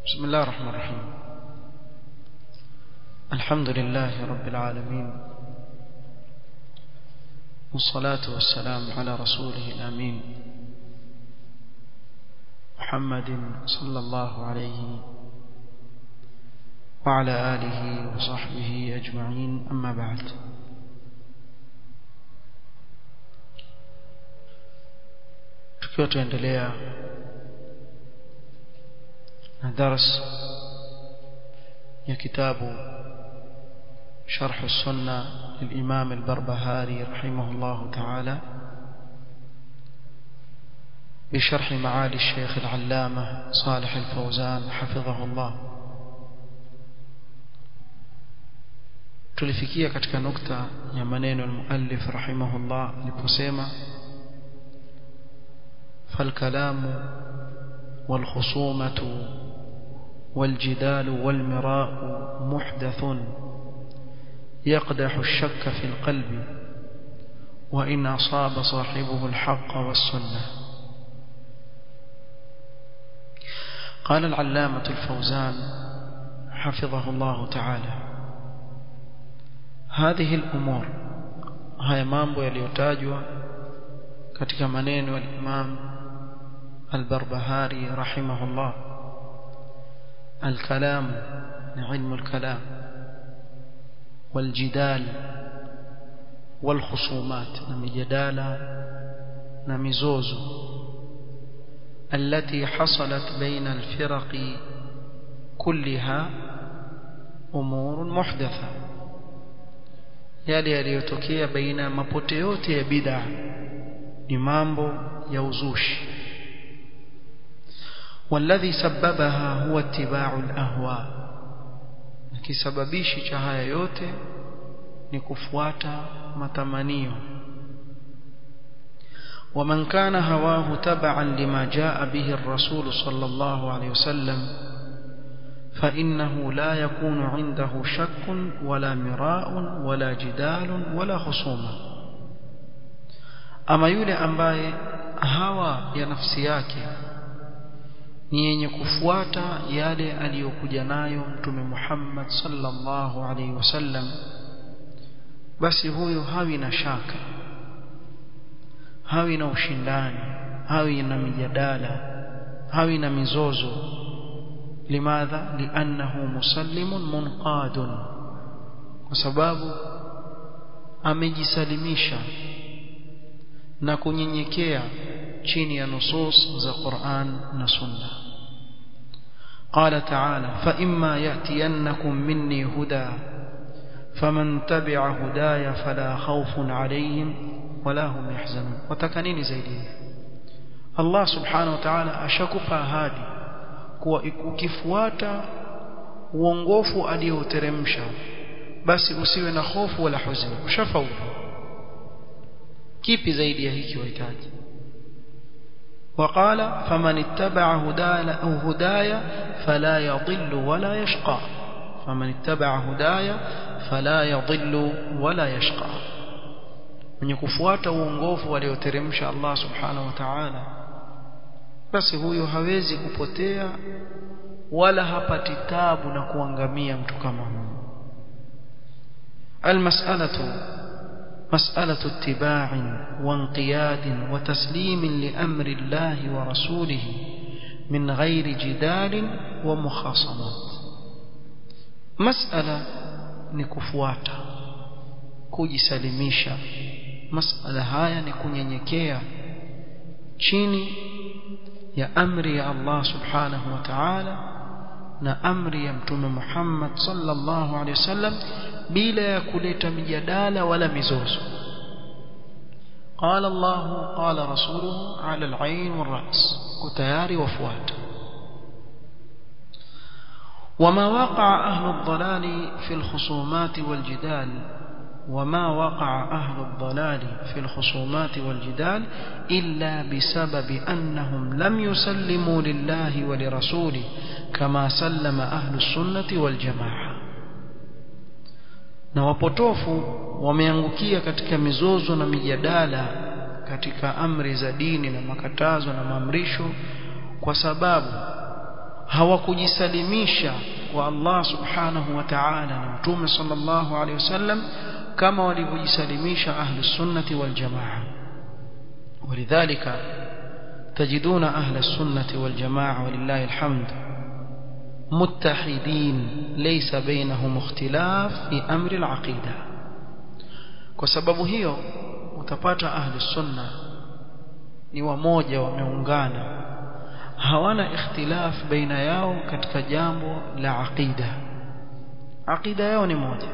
بسم الله الرحمن الرحيم الحمد لله رب العالمين والصلاة والسلام على رسوله الأمين محمد صلى الله عليه وعلى آله وصحبه أجمعين أما بعد tukiwa tuendelea na dars ya kitabu شرح السنة للإمام البربهاري رحمه الله تعالى بشرح معالي الشيخ العلامة صالح الفوزان حفظه الله tulifikia katika nukta ya maneno al-muallif rahimahullah aliposema فالكلام والخصومة والجدال والمراء محدث يقدح الشك في القلب وإن أصاب صاحبه الحق والسنة قال العلامة الفوزان حفظه الله تعالى هذه الأمور هاي مامبو يليوتاجوا katika maneno ya Imam Al-Barbahari rahimahullah الكلام علم الكلام والجدال والخصومات نمجدالا نمزوز التي حصلت بين الفرق كلها أمور محدثة yale yaliyotokea baina ya mapote yote ya bid'a ni mambo ya uzushi والذي سببها هو اتباع الاهواء kisababishi cha haya yote ni kufuata matamanio ومن كان هواه تبعا لما جاء به الرسول صلى الله عليه وسلم فإنه لا يكون عنده شك ولا مراء ولا جدال ولا خصومه ama yule ambaye hawa ya nafsi yake ni yenye kufuata yale aliyokuja nayo mtume Muhammad sallallahu alaihi wasallam basi huyo hawi na shaka hawi na ushindani hawi na mijadala hawi na mizozo limadha liannahu musallimun munqadun kwa sababu amejisalimisha na kunyenyekea chini ya nusus za Qur'an na Sunna قال تعالى فإما يأتينكم مني هدى فمن تبع هدايا فلا خوف عليهم ولا هم يحزنون وتكنيني زيدي الله سبحانه وتعالى ashakupa ahadi kuwa ukifuata uongofu alioteremsha basi usiwe na hofu wala huzuni ushafaulu kipi zaidi ya hiki wahitaji وقال فمن اتبع هدايا أو هدايا فلا يضل ولا يشقى فمن اتبع هدايا فلا يضل ولا يشقى من kufuata uongofu walioteremsha Allah subhanahu wa ta'ala basi huyo hawezi kupotea wala hapati tabu na kuangamia mtu kama huyo المسألة مسألة اتباع وانقياد وتسليم لأمر الله ورسوله من غير جدال ومخاصمات مسألة نكفواتا kujisalimisha masala haya ni kunyenyekea chini ya amri ya Allah subhanahu wa ta'ala na amri ya mtume Muhammad sallallahu alaihi wasallam bila ya kuleta mijadala wala mizozo قال الله قال رسوله على العين والرأس كتياري وفوات وما وقع أهل الضلال في الخصومات والجدال وما وقع أهل الضلال في الخصومات والجدال إلا بسبب أنهم لم يسلموا لله ولرسوله كما سلم أهل السنة والجماعة na wapotofu wameangukia katika mizozo na mijadala katika amri za dini na makatazo na maamrisho kwa sababu hawakujisalimisha kwa Allah subhanahu wa ta'ala na mtume sallallahu alaihi wasallam kama walivyojisalimisha ahli sunnati wal jamaa ولذلك تجدون أهل السنة والجماعة ولله الحمد متحدين ليس بينهم اختلاف في أمر العقيدة وسبب هي utapata ahli sunna ni wamoja wameungana hawana ikhtilaf baina yao katika jambo la aqida aqida yao ni moja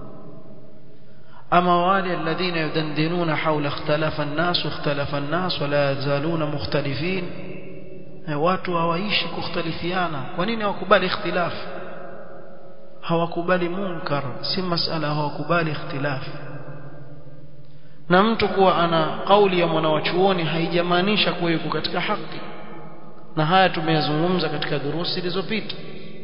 ama wale alladhina yudandinuna hawla ikhtalafa an-nas ikhtalafa an-nas wala yazaluna mukhtalifin watu hawaishi kukhtalifiana kwa nini hawakubali ikhtilaf hawakubali munkar si masala hawakubali ikhtilaf na mtu kuwa ana kauli ya mwanawachuoni haijamaanisha kuwa yuko katika haki na haya tumeyazungumza katika durusi zilizopita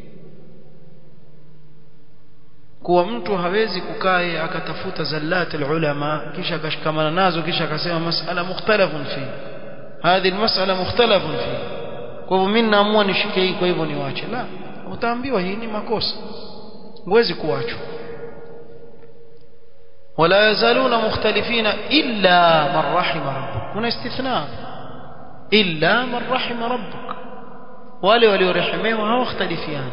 kuwa mtu hawezi kukaa akatafuta zallat ulama kisha akashikamana nazo kisha akasema masala mukhtalafun fi hadhi almas'ala mukhtalafun fi kwa hivyo mimi naamua nishike hii kwa hivyo niwache la utaambiwa hii ni makosa huwezi kuachwa ولا يزالون مختلفين إلا من رحم ربك هنا استثناء إلا من رحم ربك wale waliorehemiwa hawakhtalifiani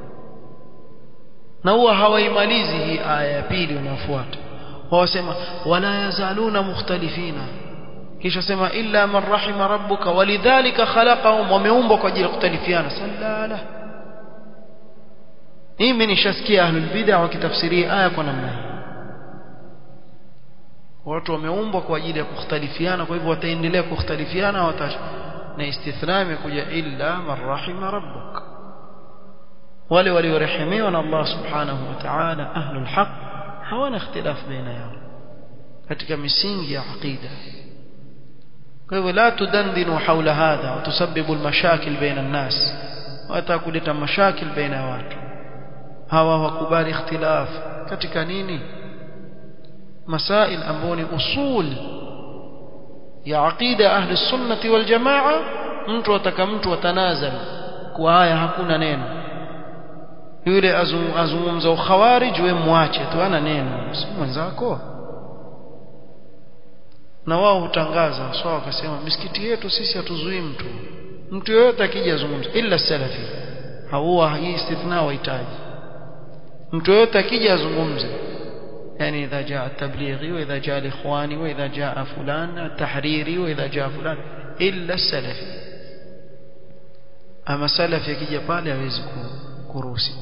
na huwa hawaimalizi hii aya ya pili inayofuata wawasema wala yazaluna mukhtalifina kisha sema illa man rahima rabbuka walidhalika khalaqahum wameumbwa kwa ajili ya kukhtalifiana sallala mimi nishasikia ahlul bid'ah wakitafsiria aya kwa namna hii watu wameumbwa kwa ajili ya kukhtalifiana kwa hivyo wataendelea kukhtalifiana watash na istithna imekuja illa man rahima rabbuk wale waliorehemiwa na Allah subhanahu wa ta'ala ahlul haq hawana ikhtilaf baina yao katika misingi ya aqida kwa hivyo la tudandinu hawla hadha wa tusabbibu almashakil baina an-nas watakuleta mashakil baina ya watu hawa wakubali ikhtilaf katika nini masail ambayo ni usul ya aqida ahli sunnati wal jamaa mtu ataka mtu atanazal kwa haya hakuna neno yule azungumza ukhawarij we muache tu ana neno si mwenzako na wao hutangaza sawa wakasema misikiti yetu sisi hatuzuii mtu mtu yoyote akija azungumza illa salafi hawa hii istithna wahitaji mtu yoyote akija azungumze يعني إذا جاء التبليغي وإذا جاء الإخواني وإذا جاء فلان التحريري وإذا جاء فلان إلا السلفي أما سلف يكي pale hawezi kuruhusi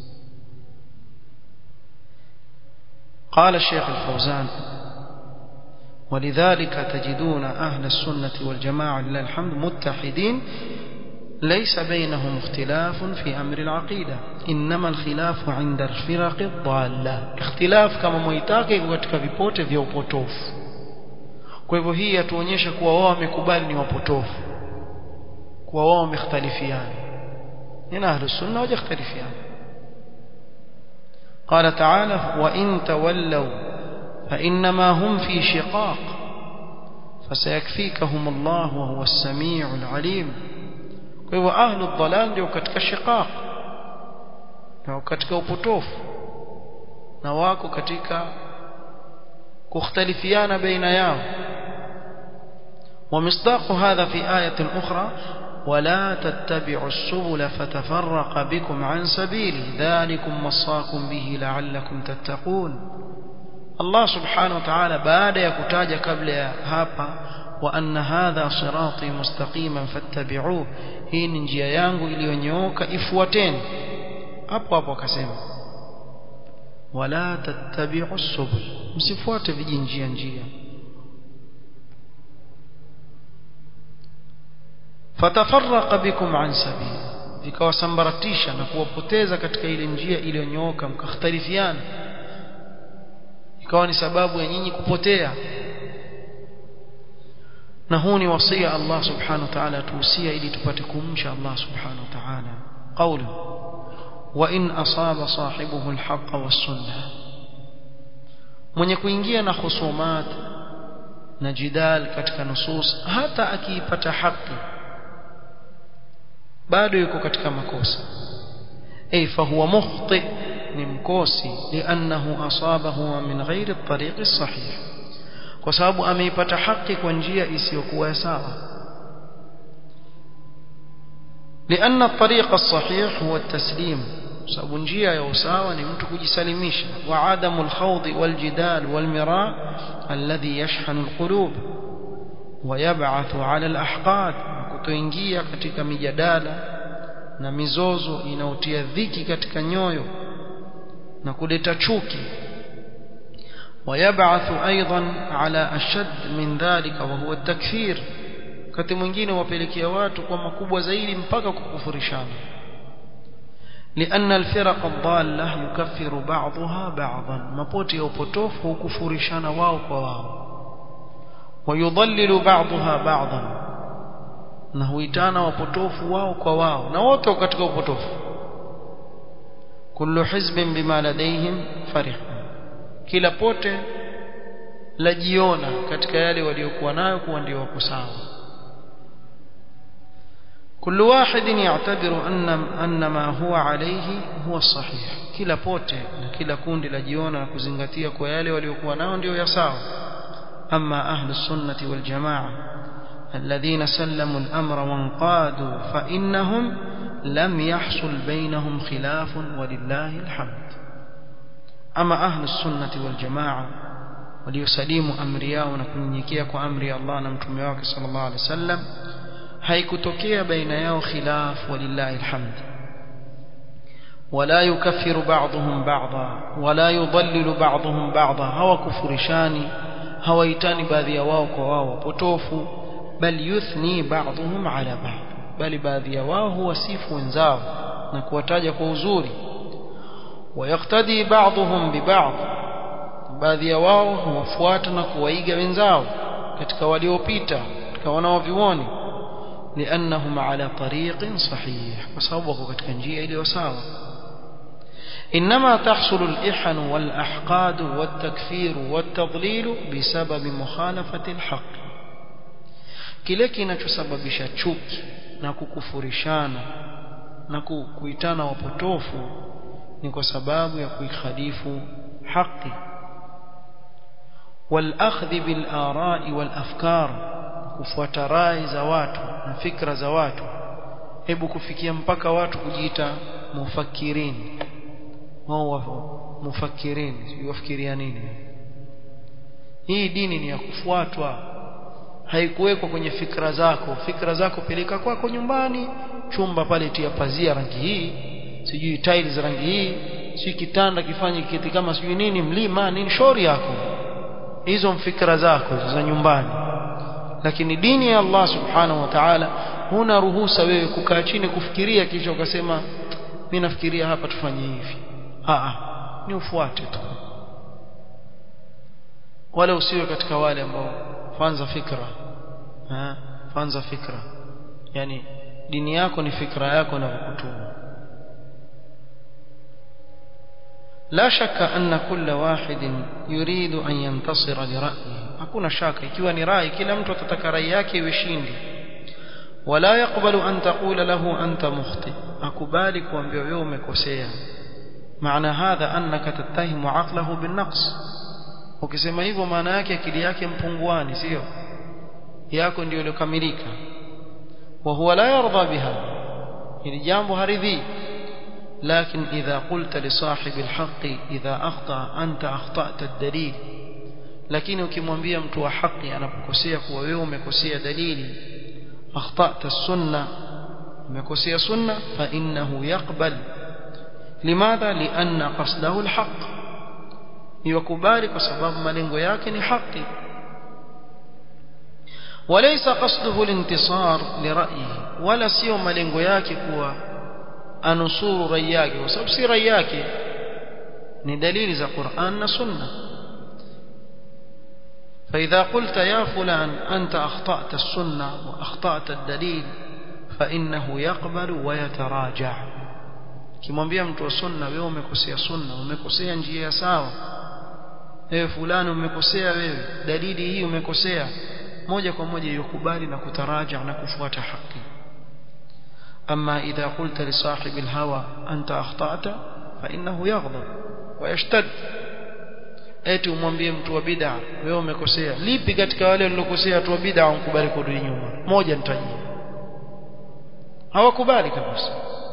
قال الشيخ الفوزان ولذلك تجدون أهل السنة والجماعة لله الحمد متحدين ليس بينهم اختلاف في أمر العقيدة إنما الخلاف عند الفرق الضالة اختلاف كما مويتاك katika vipote vya upotofu kwa hivyo hii yatuonyesha kuwa wao wamekubali ni wapotofu kuwa wao wamekhtalifiana ina ahlus sunna wajakhtalifiana قال تعالى وإن تولوا فإنما هم في شقاق فسيكفيكهم الله وهو السميع العليم kwa hivyo ahlu dhalal ndio katika shiqaq na katika upotofu na wako katika kukhtalifiana baina yao ومصداق هذا في آية أخرى ولا تتبعوا السبل فتفرق بكم عن سبيله ذلكم وصاكم به لعلكم تتقون الله سبحانه وتعالى بعد يكتاج قبل هابا وأن هذا صراطي مستقيما فاتبعوه hii ni njia yangu iliyonyooka ifuateni hapo hapo akasema wala tattabi'u subul msifuate vijinjia njia fatafarraqa bikum an sabil vikawasambaratisha na kuwapoteza katika ile njia iliyonyooka mkakhtalifiana ikawa ni sababu ya nyinyi kupotea na huu ni wasia Allah subhanahu wa ta'ala tuhusia ili tupate kumcha Allah subhanahu wa ta'ala qawlu wa in asaba sahibuhu alhaq was-sunnah mwenye kuingia na khusumat na jidal katika nusus hata akiipata haki bado yuko katika makosa ay fahuwa mukhti ni mkosi liannahu asabahu min ghairi at-tariq as-sahih kwa sababu ameipata haki kwa njia isiyokuwa sawa لأن الطريق الصحيح هو التسليم sababu njia ya usawa ni mtu kujisalimisha wa adamu alkhawd waljidal walmira alladhi yashhanu alqulub ويبعث على الأحقاد kutoingia katika mijadala na mizozo inaotia dhiki katika nyoyo na kuleta chuki ويبعث أيضا على أشد من ذلك وهو التكفير wakati mwingine wapelekea watu kwa makubwa zaidi mpaka kukufurishana لأن الفرق الضالة يكفر بعضها بعضا مبوتي ya upotofu hukufurishana wao kwa wao ويضلل بعضها بعضا na huitana wapotofu wao kwa wao na wote katika upotofu kullu hizbin bima ladayhim farih kila pote lajiona katika yale waliokuwa nayo kuwa ndio wako sawa كل واحد يعتبر أن أن ما هو عليه هو الصحيح كلا pote na kila kundi lajiona na kuzingatia kwa yale waliokuwa nao ndio ya sawa أما أهل السنة والجماعة الذين سلموا الأمر وانقادوا فإنهم لم يحصل بينهم خلاف ولله الحمد أما أهل السنة والجماعة وليسلموا أمريا ونكنيكيك أمري الله نمتميوك صلى الله عليه وسلم haikutokea baina yao khilaf walillahi alhamd wala yukaffiru ba'dhum ba'dha wala yudallilu ba'dhum ba'dha hawakufurishani hawaitani baadhi ya wao kwa wao wapotofu bal yuthni ba'dhum ala ba'd bali baadhi ya wao huwasifu wenzao na kuwataja kwa uzuri wayaktadi ba'dhum biba'd baadhi ya wao huwafuata na kuwaiga wenzao katika waliopita katika wanaovioni لأنهم على طريق صحيح وصوبوا katika njia iliyo sawa إنما تحصل الإحن والأحقاد والتكفير والتضليل بسبب مخالفة الحق kile kinachosababisha chuki na kukufurishana na kuitana wapotofu ni kwa sababu ya kuikhalifu haki والأخذ بالآراء والأفكار kufuata rai za watu na fikra za watu hebu kufikia mpaka watu kujiita mufakirini wao mufakirini wafikiria nini hii dini ni ya kufuatwa haikuwekwa kwenye fikra zako fikra zako peleka kwako nyumbani chumba pale tia pazia rangi hii sijui tiles rangi hii si kitanda kifanye kiti kama sijui nini mlima nini shauri yako hizo mfikra zako za nyumbani lakini dini ya Allah subhanahu wa ta'ala huna ruhusa wewe kukaa chini kufikiria kisha ukasema mimi nafikiria hapa tufanye hivi a ni ufuate tu wala usiwe katika wale ambao fanza fikra ha fanza fikra yani dini yako ni fikra yako na kukutuma لا شك أن كل واحد يريد أن ينتصر لرأيه hakuna shaka ikiwa ni rai kila mtu atataka rai yake iwe shindi wala yakbalu an taqula lahu anta mukhti akubali kuambia wewe umekosea maana hadha annaka tattahimu aqlahu binaqs ukisema hivyo maana yake akili yake mpunguani sio yako ndio iliyokamilika wa huwa la yarda biha hili jambo haridhi لكن إذا قلت لصاحب الحق إذا أخطأ أنت أخطأت الدليل lakini ukimwambia mtu wa haki anapokosea kuwa wewe umekosea dalili akhtata sunna umekosea sunna fa innahu yaqbal limadha lianna qasdahu alhaq yakubali kwa sababu malengo yake ni haki وليس قصده الانتصار لرأيه ولا sio malengo yake kuwa anusuru rai yake kwa sababu si rai yake ni dalili za Qur'an na Sunna فإذا قلت يا فلان أنت أخطأت السنة وأخطأت الدليل فإنه يقبل ويتراجع kimwambia mtu wa sunna wewe umekosea sunna umekosea njia sawa wewe fulani umekosea wewe dalili hii umekosea moja kwa moja yukubali na kutaraja na kufuata haki أما إذا قلت لصاحب الهوى أنت أخطأت فإنه يغضب ويشتد eti umwambie mtu wa bid'a wewe umekosea lipi katika wale waliokosea watu wa bid'a unkubali kurudi nyuma moja nitajie hawakubali kabisa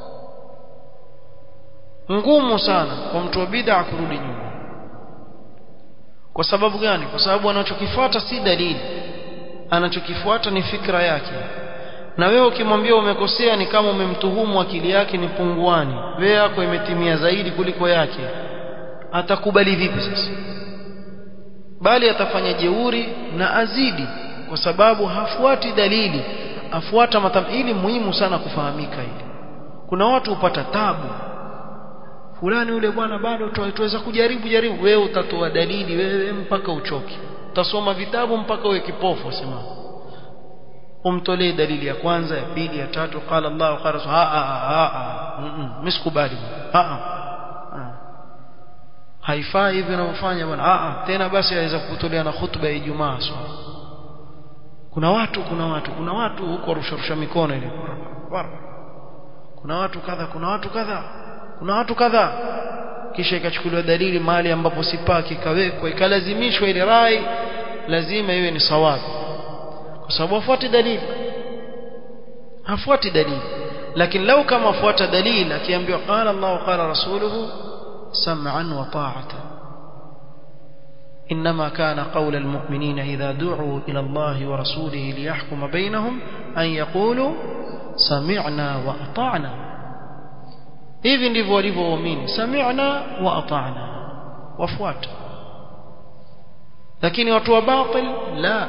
ngumu sana kwa mtu wa bid'a kurudi nyuma kwa sababu gani kwa sababu anachokifuata si dalili anachokifuata ni fikra yake na wewe ukimwambia umekosea ni kama umemtuhumu akili yake ni punguani wewe yako imetimia zaidi kuliko yake atakubali vipi sasa bali atafanya jeuri na azidi kwa sababu hafuati dalili afuata matam ili muhimu sana kufahamika hili kuna watu hupata tabu fulani yule bwana bado tuweza kujaribu jaribu wewe utatoa dalili wewe mpaka uchoke utasoma vitabu mpaka uwe kipofu sema umtolee dalili ya kwanza ya pili ya tatu qala Allah qala rasul a a a misikubali a a haifai hivyo unavyofanya bwana a tena basi aweza kutolea na hutuba ya Ijumaa kuna watu kuna watu kuna watu huko rusharusha mikono ile kuna watu kadha kuna watu kadha kuna watu kadha kisha ikachukuliwa dalili mahali ambapo sipaki ikawekwa ikalazimishwa ile rai lazima iwe ni sawabu kwa sababu afuati dalili hafuati dalili lakini lau kama afuata dalili akiambiwa qala Allah qala rasuluhu sam'an wa ta'atan إنما كان قول المؤمنين إذا دعوا إلى الله ورسوله ليحكم بينهم أن يقولوا سمعنا وأطعنا hivi ndivyo walivyoamini sami'na wa ata'na wafuata lakini watu wa batil la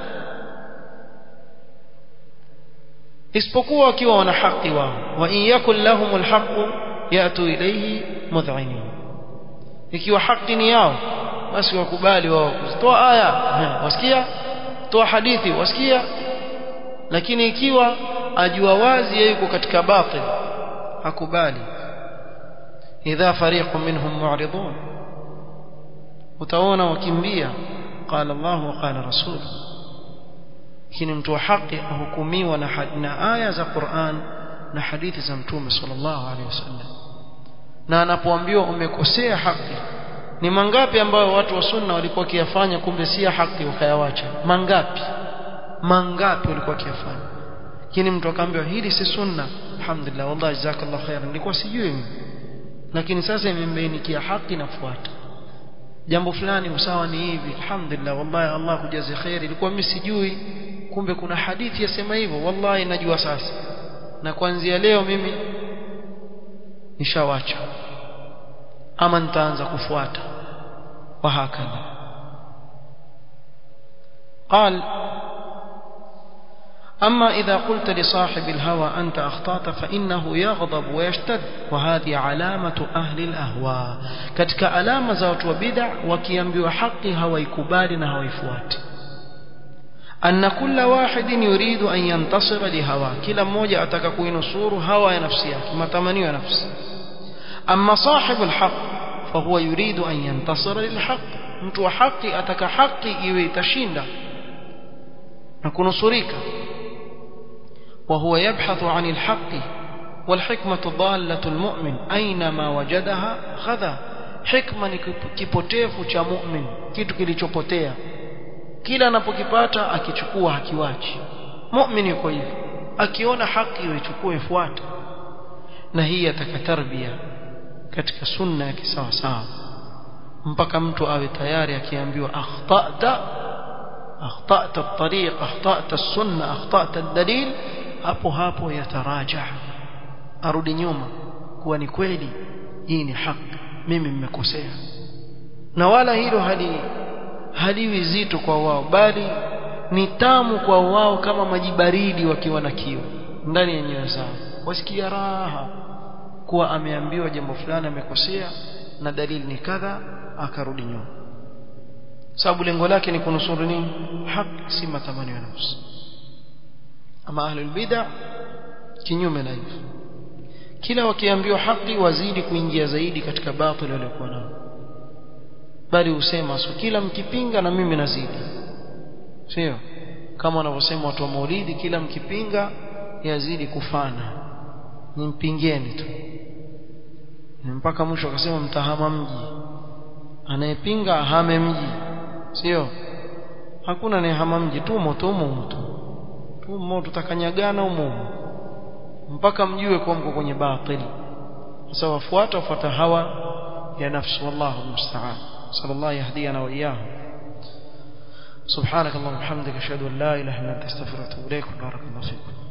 isipokuwa wakiwa wana haki wao wa in yakul lahumul haqq yatu ilayhi mudh'inin ikiwa haki ni yao basi wakubali wao kutoa aya wasikia toa hadithi wasikia lakini ikiwa ajua wazi yeye yuko katika batil hakubali idha fariqun minhum mu'ridun utaona wakimbia qala Allah wa qala rasul lakini mtu wa haki ahukumiwa na, na aya za Qur'an na hadithi za mtume sallallahu alaihi wasallam na anapoambiwa umekosea haki ni mangapi ambayo watu wa sunna walikuwa kiyafanya kumbe si haki wakayawacha mangapi mangapi walikuwa kiyafanya lakini mtu akaambiwa hili si sunna alhamdulillah wallahi jazakallahu khairan nilikuwa sijui mimi lakini sasa imembainikia haki nafuata jambo fulani usawa ni hivi alhamdulillah wallahi Allah kujazi khair ilikuwa mimi sijui kumbe kuna hadithi yasema hivyo wallahi najua sasa na kuanzia leo mimi nishawacha ama nitaanza kufuata wahakadha قال أما إذا قلت لصاحب الهوى أنت أخطأت فإنه يغضب ويشتد وهذه علامة أهل الأهواء كتك علامة زوت وبدع وكينبي حقي هوى يكبالنا هوى يفوات أن كل واحد يريد أن ينتصر لهوى كلا موجة أتككو ينصور هوى نفسيك ما تمني نفس أما صاحب الحق فهو يريد أن ينتصر للحق mtu haki ataka haki iwe itashinda na kunusurika وهو يبحث عن الحق والحكمة ضالة المؤمن أينما وجدها خذا حكمة kipotefu cha mu'min kitu kilichopotea kila anapokipata akichukua hakiwachi mu'min yuko hivyo akiona haki ichukue ifuate na hii ataka tarbia katika sunna ya kisawa sawa mpaka mtu awe tayari akiambiwa akhtata akhtata at-tariq akhtata as-sunna akhtata ad-dalil hapo hapo yataraja arudi nyuma kuwa ni kweli hii ni haki mimi mmekosea na wala hilo hali haliwi zito kwa wao bali ni tamu kwa wao kama maji baridi wakiwa na kiu ndani ya nyoyo zao wasikia raha kuwa ameambiwa jambo fulani amekosea na dalili ni kadha akarudi nyuma sababu lengo lake ni kunusuru nini haki si matamanio ya nafsi ama ahlul bid'ah kinyume na hivyo kila wakiambiwa haki wazidi kuingia zaidi katika batil waliokuwa nao bali husema so kila mkipinga na mimi nazidi sio kama wanavyosema watu wa maulidi kila mkipinga yazidi kufana nimpingeni tu mpaka mwisho akasema mtahama mji anayepinga ahame mji sio hakuna anayehama mji tumo tumo tu tumo tutakanyagana umo mpaka mjue kwa mko kwenye batili sasa wafuata wafuata hawa ya nafsi wallahu musta'an sallallahu yahdina wa iyyahum سبحانك اللهم وبحمدك اشهد ان لا اله الا انت استغفرك واتوب اليك بارك الله فيكم